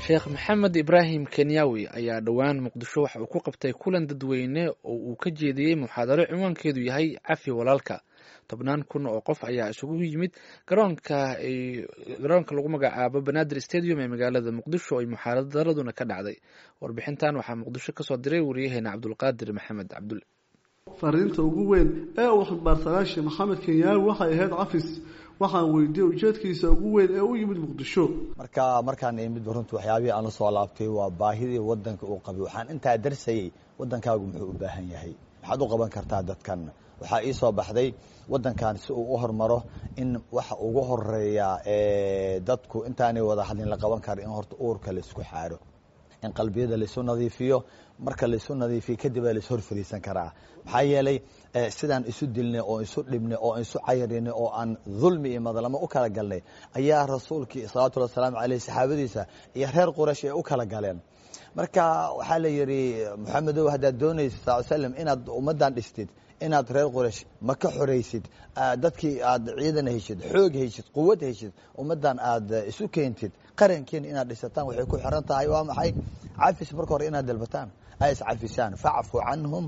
sheekh maxamed ibraahim kenyawi ayaa dhowaan muqdisho waxa uu ku qabtay kulan dadweyne oo uu ka jeediyey muxaadaro cinwaankeedu yahay cafi walaalka tobnaan kun oo qof ayaa isugu yimid garoonka garoonka lagu magacaabo banaadir stadium ee magaalada muqdisho ay muxaadaraduna ka dhacday warbixintan waxaa muqdisho kasoo diray wariyaheena cabdulqaadir maxamed cabdulle fariinta ugu weyn ee uu xildhibaarsanaa sheekh maxamed kenyaawi waxay ahayd cafis waxaan weydiiyey ujeedkiisa ugu weyn ee u yimid muqdisho marka markaan imid runtu waxyaabihii aan la soo laabtay waa baahidii wadanka uu qabay waxaan intaa darsayey wadankaagu muxuu u baahan yahay maxaad u qaban kartaa dadkan waxaa ii soo baxday wadankan si uu u hormaro in waxa ugu horeeya dadku intaanay wada hadlin la qaban kara in horta uurka laisku xaaro in qalbiyada laisu nadiifiyo marka laisu nadiifiyo kadib aa laishor fariisan karaa maxaa yeelay sidaan isu dilnay oo isu dhibnay oo isu cayrinay oo aan dulmi iyo madlamo u kala galnay ayaa rasuulkii salawatullhi wasalaamu caleyh saxaabadiisa iyo reer quraysh ay u kala galeen marka waxaa la yidhi moxamedow haddaad doonaysa sal slam inaad ummaddan dhistid inaad reer quraysh ma ka xoraysid dadkii aad ciidan heshid xoog heshid quwad heshid ummaddan aad isu keentid qarankiina inaad dhisataan waxay ku xiran tahay waa maxay cafis marka hore inaad dalbataan ay iscafisaan facfu canhum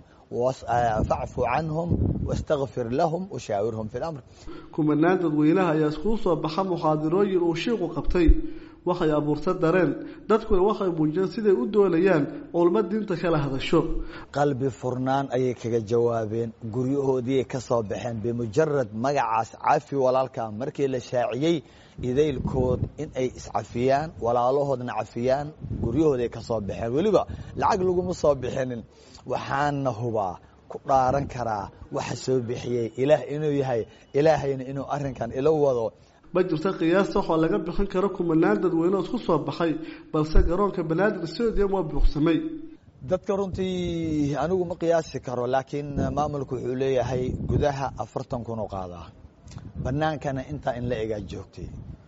facfu canhum wastakfir lahum washaawirhum fi lamr kumanaan dadweynaha ayaa iskuu soo baxa muxaadirooyin uu shiiqu qabtay waxay abuurta dareen dadkuna waxay muujiyeen siday u doonayaan culmo diinta kala hadasho qalbi furnaan ayay kaga jawaabeen guryahoodiiay ka soo baxeen bimujarad magacaas cafi walaalka markii la shaaciyey idaylkood in ay iscafiyaan walaalahoodna cafiyaan guryahooday ka soo baxeen weliba lacag laguma soo bixinin waxaana hubaa ku dhaaran karaa waxa soo bixiyey ilaah inuu yahay ilaahayna inuu arinkan ila wado ma jirta qiyaasta waxoo laga bixin karo kumanaan dadweyne oo isku soo baxay balse garoonka banaadir stadium waa buuxsamay dadka runtii anigu ma qiyaasi karo laakiin maamulku wuxuu leeyahay gudaha afartan kun oo qaadaa banaankana intaa in la egaa joogtay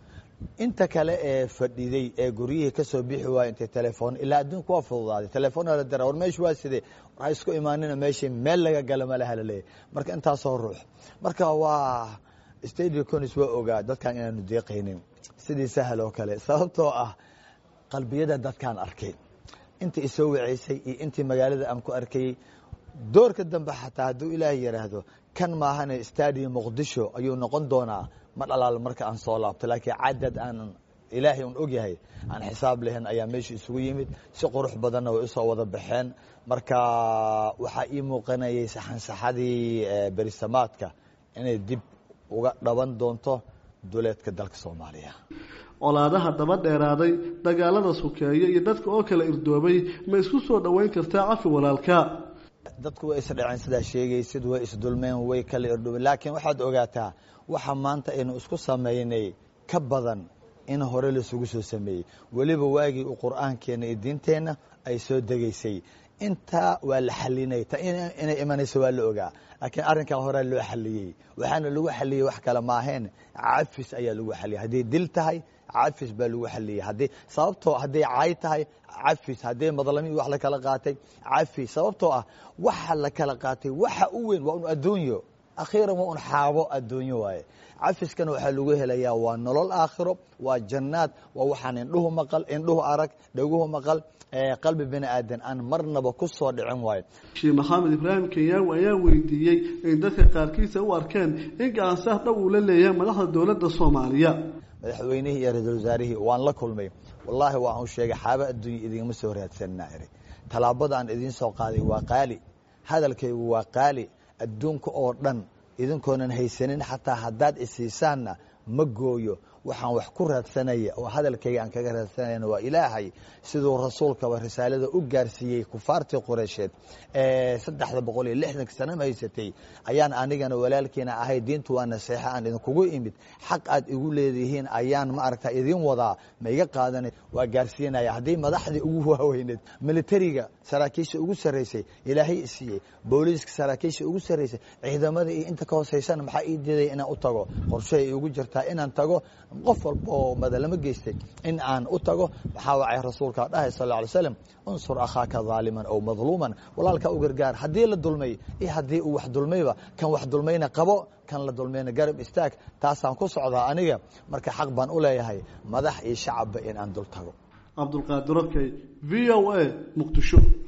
inta kale ee fadhiday ee guryihii kasoo bixi waaya intay telefoon ilaa adduunka waa fududaaday telefoon la dira war meeshu waa sidee war ha isku imaanina meeshii meel laga gala malaha laleeyahy marka intaasoo ruux marka waa stadium conis waa ogaa dadkan inaanu deeqaynin sidii sahal oo kale sababtoo ah qalbiyada dadkaan arkay intii isoo waceysay iyo intii magaalada aan ku arkayey doorka dambe xataa hadduu ilaahay yidhaahdo kan maahane stadium muqdisho ayuu noqon doonaa ma dhalaal marka aan soo laabto laakiin cadad aan ilaahay un ogyahay aan xisaab lahayn ayaa meesha isugu yimid si qurux badanna way usoo wada baxeen marka waxaa ii muuqanayay saxansaxadii berisamaadka inay dib uga dhaban doonto duleedka dalka soomaaliya colaadaha daba dheeraaday dagaalada sukeeye iyo dadka oo kala irdoobay ma isku soo dhoweyn kartaa cafi walaalka dadku way isdhaceen sidaa sheegaysid way isdulmeen way kala irdhoobeen laakiin waxaad ogaataa waxa maanta aynu isku sameynay ka badan in hore laisugu soo sameeyey weliba waagii uu qur-aankeena iyo diinteenna ay soo degaysay intaa waa la xalinay ta inay imanayso waa la ogaa laakiin arrinkan horea loo xaliyey waxaana lagu xaliyey wax kale maaheen cafis ayaa lagu xaliyey hadday dil tahay cafis baa lagu xaliyey haddii sababtoo hadday caay tahay cafis hadday madlami wax la kala qaatay cafis sababtoo ah waxa la kala qaatay waxa u weyn waa un adduunyo akhiiran waa un xaabo adduunyo waaye cafiskana waxaa lagu helayaa waa nolol aakhiro waa jannaad waa waxaan indhuhu maqal indhuhu arag dhaguhu maqal qalbi bini aadan aan marnaba ku soo dhicin waayo sheekh maxamed ibraahim kenyaawi ayaa weydiiyey in dadka qaarkiisa u arkeen in gacansaar dhow uu la leeyahay madaxda dowladda soomaaliya madaxweynihii iyo ra-iisul wasaarihii waan la kulmay wallaahi waan u sheegay xaaba adduunya idingama soo raadsanna iri tallaabada aan idiin soo qaaday waa qaali hadalkaygu waa qaali adduunka oo dhan idinkoonan haysanin xataa haddaad isiisaanna ma gooyo waxaan wax ku raadsanaya oo hadalkayga aan kaga raadsanayna waa ilaahay siduu rasuulkaba risaalada u gaarsiiyey kufaartii qureysheed ee saddexda boqol iyo lixdanka sanama haysatay ayaan anigana walaalkiina ahay diintu waa naseexa aan idinkugu imid xaq aad igu leedihiin ayaan ma aragta idin wadaa ma iga qaadanay waa gaarsiinaya haddii madaxdii ugu waaweyneed militariga saraakiisha ugu sarraysay ilaahay isiiyey booliiska saraakiisha ugu sarraysay ciidamada iyo inta ka hooseysana maxaa ii diiday inaan u tago qorshahay igu jirtaa inaan tago qof walba oo madalamo geystay in aan u tago maxaa wacay rasuulka dhahay sal lla alay slam unsur akhaaka daaliman ow madluuman walaalkaa u gargaar haddii la dulmay iyo haddii uu wax dulmayba kan wax dulmayna qabo kan la dulmayna garab istaag taasaan ku socdaa aniga marka xaq baan u leeyahay madax iyo shacabba in aan dul tago cabdulqaadir okey v o a muqdisho